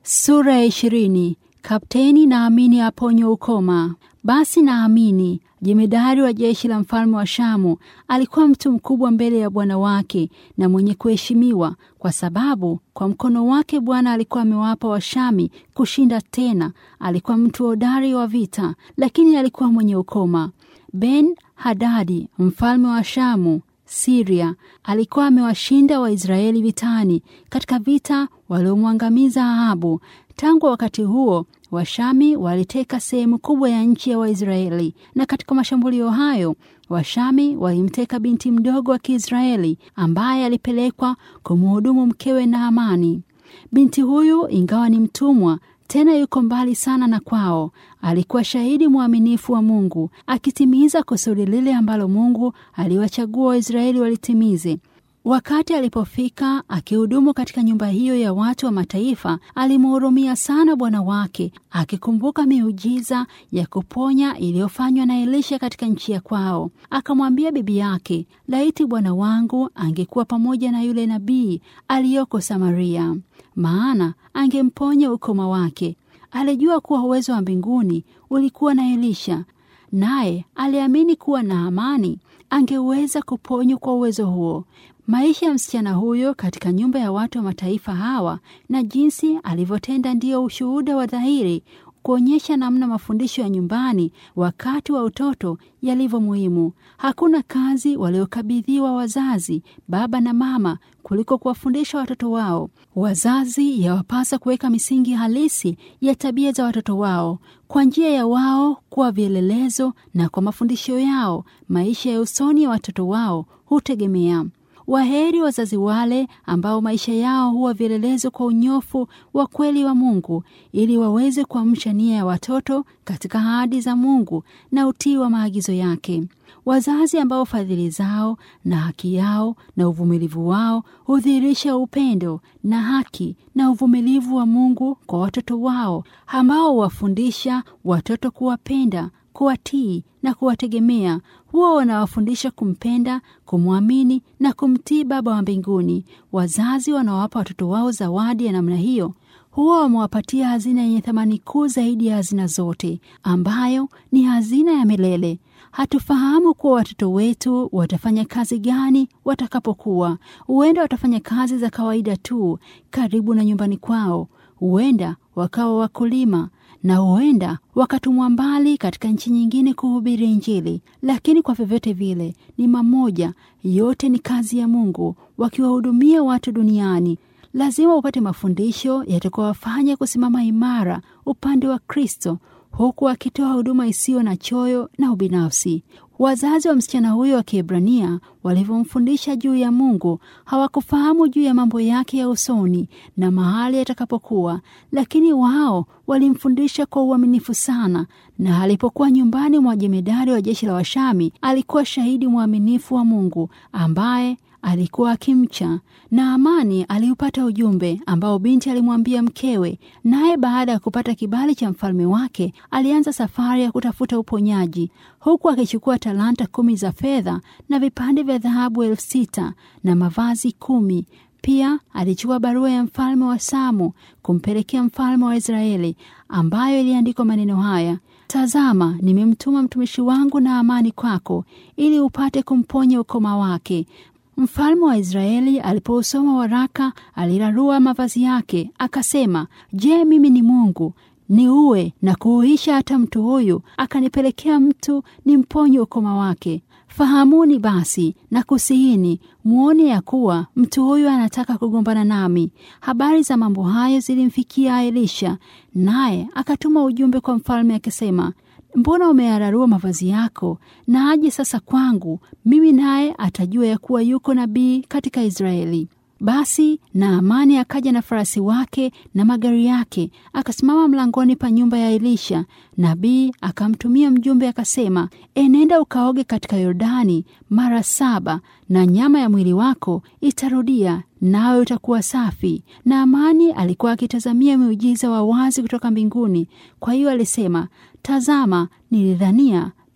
Sura ya ishirini. Kapteni Naamini aponywa ukoma. Basi Naamini jemedari wa jeshi la mfalme wa Shamu alikuwa mtu mkubwa mbele ya bwana wake na mwenye kuheshimiwa, kwa sababu kwa mkono wake Bwana alikuwa amewapa Washami kushinda tena. Alikuwa mtu hodari wa vita, lakini alikuwa mwenye ukoma. Ben Hadadi mfalme wa Shamu Siria alikuwa amewashinda Waisraeli vitani katika vita waliomwangamiza Ahabu. Tangu wakati huo Washami waliteka sehemu kubwa ya nchi ya Waisraeli, na katika mashambulio hayo Washami walimteka binti mdogo wa Kiisraeli ambaye alipelekwa kumhudumu mkewe Naamani. Binti huyu ingawa ni mtumwa tena yuko mbali sana na kwao, alikuwa shahidi mwaminifu wa Mungu, akitimiza kusudi lile ambalo Mungu aliwachagua Waisraeli walitimize. Wakati alipofika akihudumu katika nyumba hiyo ya watu wa mataifa, alimhurumia sana bwana wake, akikumbuka miujiza ya kuponya iliyofanywa na Elisha katika nchi ya kwao. Akamwambia bibi yake, laiti bwana wangu angekuwa pamoja na yule nabii aliyoko Samaria, maana angemponya ukoma wake. Alijua kuwa uwezo wa mbinguni ulikuwa na Elisha, naye aliamini kuwa Naamani angeweza kuponywa kwa uwezo huo. Maisha ya msichana huyo katika nyumba ya watu wa mataifa hawa na jinsi alivyotenda ndiyo ushuhuda wa dhahiri kuonyesha namna mafundisho ya nyumbani wakati wa utoto yalivyo muhimu. Hakuna kazi waliokabidhiwa wazazi, baba na mama, kuliko kuwafundisha watoto wao. Wazazi yawapasa kuweka misingi halisi ya tabia za watoto wao kwa njia ya wao kuwa vielelezo, na kwa mafundisho yao maisha ya usoni ya watoto wao hutegemea Waheri wazazi wale ambao maisha yao huwa vielelezo kwa unyofu wa kweli wa Mungu, ili waweze kuamsha nia ya watoto katika ahadi za Mungu na utii wa maagizo yake. Wazazi ambao fadhili zao na haki yao na uvumilivu wao hudhihirisha upendo na haki na uvumilivu wa Mungu kwa watoto wao, ambao huwafundisha watoto kuwapenda kuwatii na kuwategemea. Huwa wanawafundisha kumpenda, kumwamini na kumtii Baba wa mbinguni. Wazazi wanaowapa watoto wao zawadi ya namna hiyo huwa wamewapatia hazina yenye thamani kuu zaidi ya hazina zote, ambayo ni hazina ya milele. Hatufahamu kuwa watoto wetu watafanya kazi gani watakapokuwa. Huenda watafanya kazi za kawaida tu karibu na nyumbani kwao, huenda wakawa wakulima na huenda wakatumwa mbali katika nchi nyingine kuhubiri Injili. Lakini kwa vyovyote vile ni mamoja, yote ni kazi ya Mungu, wakiwahudumia watu duniani. Lazima upate mafundisho yatakayowafanya kusimama imara upande wa Kristo, huku akitoa huduma isiyo na choyo na ubinafsi. Wazazi wa msichana huyo wa Kiebrania walivyomfundisha juu ya Mungu hawakufahamu juu ya mambo yake ya usoni na mahali atakapokuwa, lakini wao walimfundisha kwa uaminifu sana, na alipokuwa nyumbani mwa jemedari wa jeshi la Washami alikuwa shahidi mwaminifu wa Mungu ambaye alikuwa akimcha. Naamani aliupata ujumbe ambao binti alimwambia mkewe, naye baada ya kupata kibali cha mfalme wake alianza safari ya kutafuta uponyaji, huku akichukua talanta kumi za fedha na vipande vya dhahabu elfu sita na mavazi kumi. Pia alichukua barua ya mfalme wa Samu kumpelekea mfalme wa Israeli, ambayo iliandikwa maneno haya: Tazama, nimemtuma mtumishi wangu Naamani kwako, ili upate kumponya ukoma wake. Mfalme wa Israeli alipousoma waraka alirarua mavazi yake, akasema, Je, mimi ni Mungu niue na kuuisha hata mtu huyu akanipelekea mtu ni mponye ukoma wake? Fahamuni basi na kusihini, mwone ya kuwa mtu huyu anataka kugombana nami. Habari za mambo hayo zilimfikia Elisha, naye akatuma ujumbe kwa mfalme akisema Mbona umeyararua mavazi yako? Na aje sasa kwangu mimi, naye atajua ya kuwa yuko nabii katika Israeli. Basi Naamani akaja na farasi wake na magari yake, akasimama mlangoni pa nyumba ya Elisha. Nabii akamtumia mjumbe akasema, enenda ukaoge katika Yordani mara saba, na nyama ya mwili wako itarudia, nawe utakuwa safi. Naamani alikuwa akitazamia miujiza wa wazi kutoka mbinguni, kwa hiyo alisema, tazama, nilidhania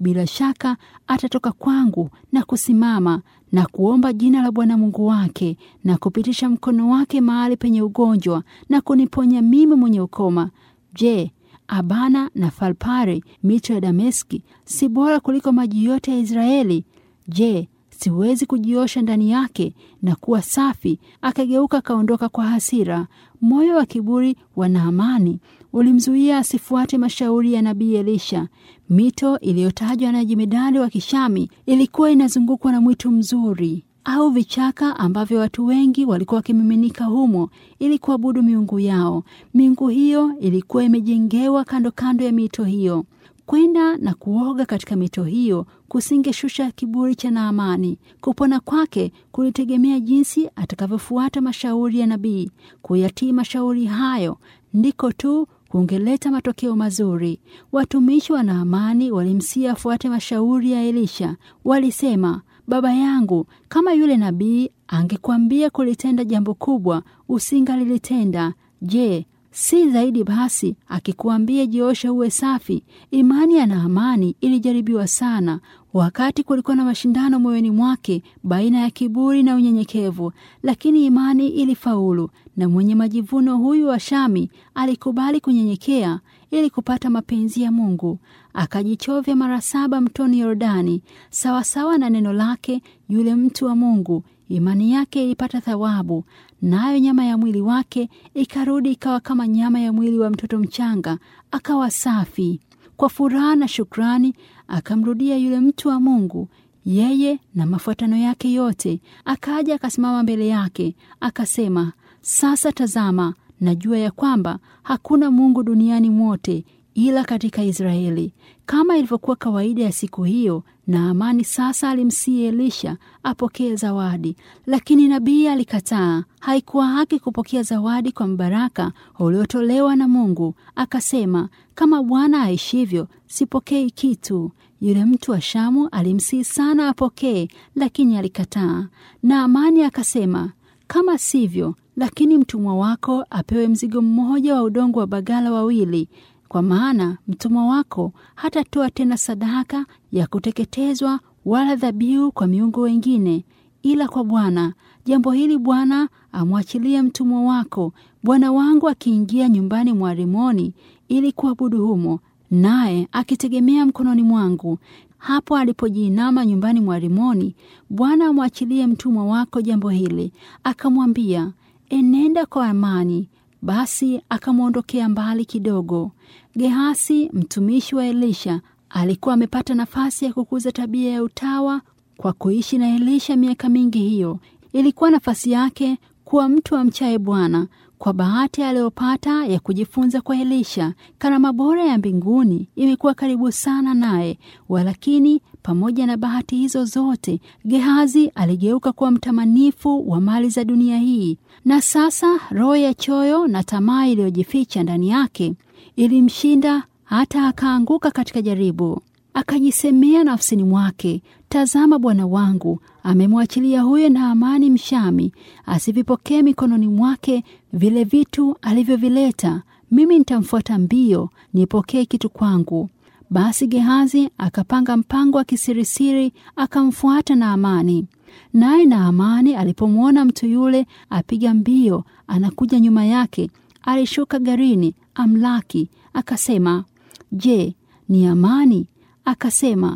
bila shaka atatoka kwangu na kusimama na kuomba jina la Bwana Mungu wake na kupitisha mkono wake mahali penye ugonjwa na kuniponya mimi mwenye ukoma. Je, Abana na Falpari, mito ya Dameski, si bora kuliko maji yote ya Israeli? Je, siwezi kujiosha ndani yake na kuwa safi? Akageuka akaondoka kwa hasira. Moyo wa kiburi wa Naamani ulimzuia asifuate mashauri ya nabii Elisha. Mito iliyotajwa na jemedari wa Kishami ilikuwa inazungukwa na mwitu mzuri au vichaka ambavyo watu wengi walikuwa wakimiminika humo ili kuabudu miungu yao. Miungu hiyo ilikuwa imejengewa kando kando ya mito hiyo. Kwenda na kuoga katika mito hiyo kusingeshusha kiburi cha Naamani. Kupona kwake kulitegemea jinsi atakavyofuata mashauri ya nabii. Kuyatii mashauri hayo ndiko tu kungeleta matokeo mazuri. Watumishi wa Naamani walimsia afuate mashauri ya Elisha. Walisema, baba yangu, kama yule nabii angekuambia kulitenda jambo kubwa, usingalilitenda. Je, si zaidi basi akikuambia jioshe uwe safi? Imani ya Naamani ilijaribiwa sana, wakati kulikuwa na mashindano moyoni mwake baina ya kiburi na unyenyekevu, lakini imani ilifaulu, na mwenye majivuno huyu wa Shami alikubali kunyenyekea ili kupata mapenzi ya Mungu. Akajichovya mara saba mtoni Yordani, sawasawa na neno lake. Yule mtu wa Mungu imani yake ilipata thawabu, nayo nyama ya mwili wake ikarudi ikawa kama nyama ya mwili wa mtoto mchanga, akawa safi. Kwa furaha na shukrani akamrudia yule mtu wa Mungu, yeye na mafuatano yake yote. Akaja akasimama mbele yake akasema, sasa tazama, najua ya kwamba hakuna Mungu duniani mwote ila katika Israeli. Kama ilivyokuwa kawaida ya siku hiyo, Naamani sasa alimsihi Elisha apokee zawadi, lakini nabii alikataa. Haikuwa haki kupokea zawadi kwa mbaraka uliotolewa na Mungu. Akasema, kama Bwana aishivyo, sipokei kitu. Yule mtu wa Shamu alimsihi sana apokee, lakini alikataa. Naamani akasema, kama sivyo, lakini mtumwa wako apewe mzigo mmoja wa udongo wa bagala wawili kwa maana mtumwa wako hatatoa tena sadaka ya kuteketezwa wala dhabihu kwa miungu wengine ila kwa Bwana. Jambo hili Bwana amwachilie mtumwa wako, bwana wangu akiingia nyumbani mwa Rimoni ili kuabudu humo, naye akitegemea mkononi mwangu. Hapo alipojiinama nyumbani mwa Rimoni, Bwana amwachilie mtumwa wako jambo hili. Akamwambia, enenda kwa amani. Basi akamwondokea mbali kidogo. Gehasi mtumishi wa Elisha alikuwa amepata nafasi ya kukuza tabia ya utawa kwa kuishi na Elisha miaka mingi. Hiyo ilikuwa nafasi yake kuwa mtu amchaye Bwana. Kwa bahati aliyopata ya kujifunza kwa Elisha, karama bora ya mbinguni imekuwa karibu sana naye. Walakini pamoja na bahati hizo zote, Gehazi aligeuka kuwa mtamanifu wa mali za dunia hii, na sasa roho ya choyo na tamaa iliyojificha ndani yake ilimshinda hata akaanguka katika jaribu. Akajisemea nafsini mwake, tazama, bwana wangu amemwachilia huyo Naamani Mshami asivipokee mikononi mwake vile vitu alivyovileta. Mimi nitamfuata mbio nipokee kitu kwangu. Basi Gehazi akapanga mpango wa kisirisiri akamfuata Naamani. Naye Naamani alipomwona mtu yule apiga mbio anakuja nyuma yake, alishuka garini amlaki, akasema, Je, ni amani? Akasema,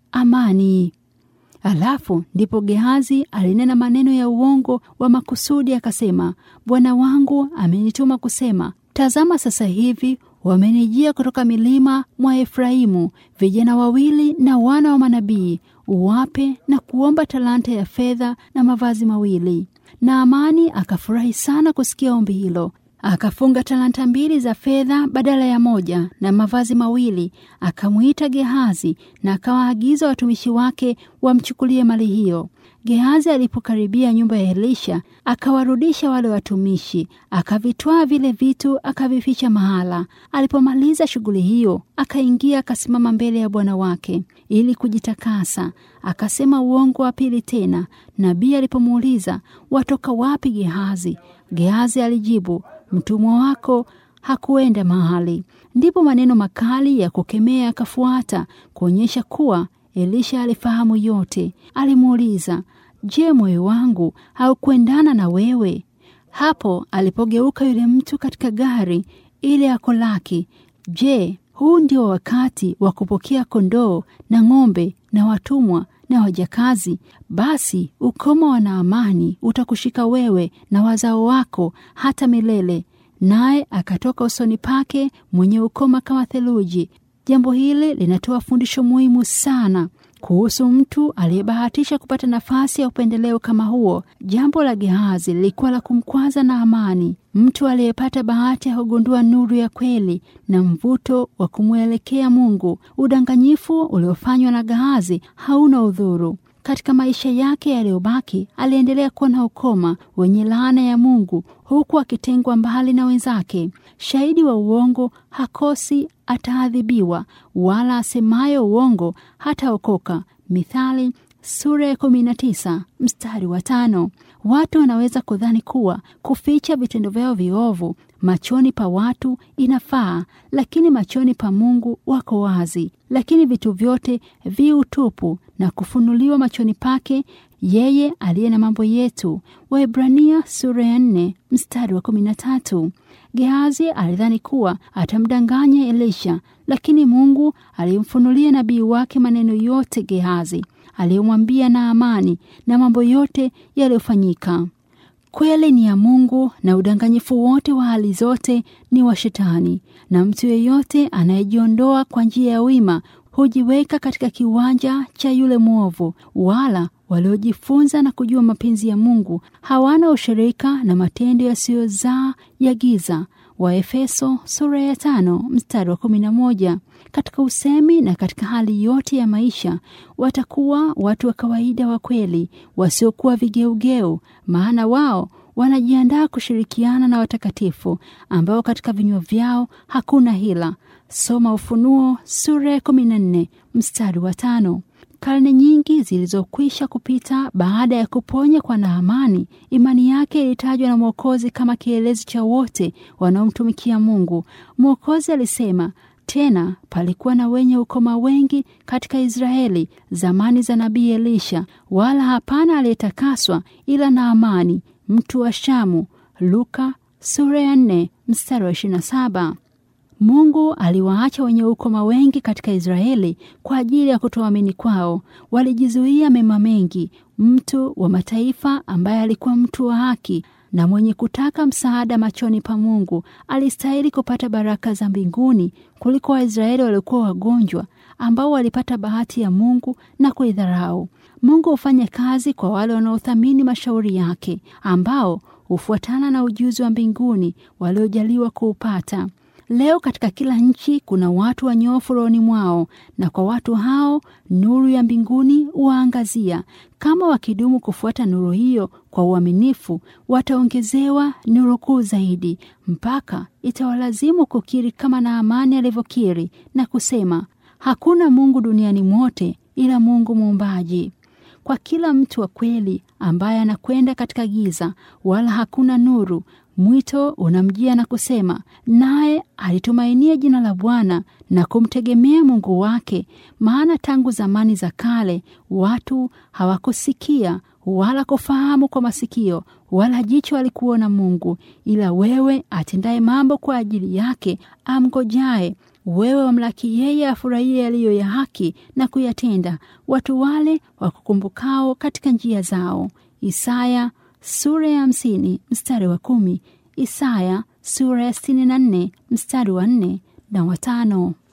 amani. Alafu ndipo Gehazi alinena maneno ya uongo wa makusudi, akasema, bwana wangu amenituma kusema, tazama, sasa hivi wamenijia kutoka milima mwa Efraimu vijana wawili na wana wa manabii, uwape na kuomba talanta ya fedha na mavazi mawili. Naamani akafurahi sana kusikia ombi hilo, akafunga talanta mbili za fedha badala ya moja na mavazi mawili. Akamwita Gehazi na akawaagiza watumishi wake wamchukulie mali hiyo. Gehazi alipokaribia nyumba ya Elisha, akawarudisha wale watumishi, akavitwaa vile vitu, akavificha mahala. Alipomaliza shughuli hiyo, akaingia akasimama mbele ya bwana wake ili kujitakasa. Akasema uongo wa pili tena. Nabii alipomuuliza watoka wapi Gehazi, Gehazi alijibu, mtumwa wako hakuenda mahali. Ndipo maneno makali ya kukemea yakafuata kuonyesha kuwa Elisha alifahamu yote. Alimuuliza, je, moyo wangu haukuendana na wewe? Hapo alipogeuka yule mtu katika gari ile akolaki, je, huu ndio wakati wa kupokea kondoo na ng'ombe na watumwa na wajakazi? Basi ukoma wa Naamani utakushika wewe na wazao wako hata milele. Naye akatoka usoni pake mwenye ukoma kama theluji. Jambo hili linatoa fundisho muhimu sana kuhusu mtu aliyebahatisha kupata nafasi ya upendeleo kama huo. Jambo la Gehazi lilikuwa la kumkwaza Naamani, mtu aliyepata bahati ya kugundua nuru ya kweli na mvuto wa kumwelekea Mungu. Udanganyifu uliofanywa na Gehazi hauna udhuru. Katika maisha yake yaliyobaki aliendelea kuwa na ukoma wenye laana ya Mungu, huku akitengwa mbali na wenzake. Shahidi wa uongo hakosi ataadhibiwa, wala asemayo uongo hataokoka. Mithali sura ya kumi na tisa mstari wa tano. Watu wanaweza kudhani kuwa kuficha vitendo vyao viovu machoni pa watu inafaa, lakini machoni pa Mungu wako wazi. Lakini vitu vyote vi utupu na kufunuliwa machoni pake yeye aliye na mambo yetu. Waebrania sura ya nne mstari wa kumi na tatu. Gehazi alidhani kuwa atamdanganya Elisha, lakini Mungu alimfunulia nabii wake maneno yote Gehazi aliyomwambia Naamani na mambo yote yaliyofanyika. Kweli ni ya Mungu na udanganyifu wote wa hali zote ni wa Shetani, na mtu yeyote anayejiondoa kwa njia ya wima hujiweka katika kiwanja cha yule mwovu. Wala waliojifunza na kujua mapenzi ya Mungu hawana ushirika na matendo yasiyozaa ya giza. Waefeso sura ya tano mstari wa kumi na moja. Katika usemi na katika hali yote ya maisha watakuwa watu wa kawaida wa kweli, wasiokuwa vigeugeu, maana wao wanajiandaa kushirikiana na watakatifu ambao katika vinywa vyao hakuna hila. Soma Ufunuo sura ya kumi na nne mstari wa tano. Karne nyingi zilizokwisha kupita baada ya kuponya kwa Naamani, imani yake ilitajwa na Mwokozi kama kielezi cha wote wanaomtumikia Mungu. Mwokozi alisema tena, palikuwa na wenye ukoma wengi katika Israeli zamani za nabii Elisha, wala hapana aliyetakaswa ila Naamani mtu wa Shamu. Luka sura ya nne mstari wa ishirini na saba. Mungu aliwaacha wenye ukoma wengi katika Israeli kwa ajili ya kutoamini kwao. Walijizuia mema mengi. Mtu wa mataifa ambaye alikuwa mtu wa haki na mwenye kutaka msaada machoni pa Mungu alistahili kupata baraka za mbinguni kuliko Waisraeli waliokuwa wagonjwa ambao walipata bahati ya Mungu na kuidharau. Mungu hufanya kazi kwa wale wanaothamini mashauri yake, ambao hufuatana na ujuzi wa mbinguni waliojaliwa kuupata. Leo katika kila nchi kuna watu wanyofu rohoni mwao, na kwa watu hao nuru ya mbinguni huwaangazia. Kama wakidumu kufuata nuru hiyo kwa uaminifu, wataongezewa nuru kuu zaidi, mpaka itawalazimu kukiri kama Naamani alivyokiri na kusema, hakuna Mungu duniani mwote ila Mungu muumbaji. Kwa kila mtu wa kweli ambaye anakwenda katika giza, wala hakuna nuru mwito unamjia na kusema, naye alitumainia jina la Bwana na kumtegemea Mungu wake. Maana tangu zamani za kale watu hawakusikia wala kufahamu kwa masikio, wala jicho alikuona Mungu, ila wewe atendaye mambo kwa ajili yake, amgojaye wewe wamlaki yeye afurahie yaliyo ya haki na kuyatenda, watu wale wakukumbukao katika njia zao. Isaya sura ya hamsini mstari wa kumi. Isaya sura ya sitini na nne mstari wa nne na watano.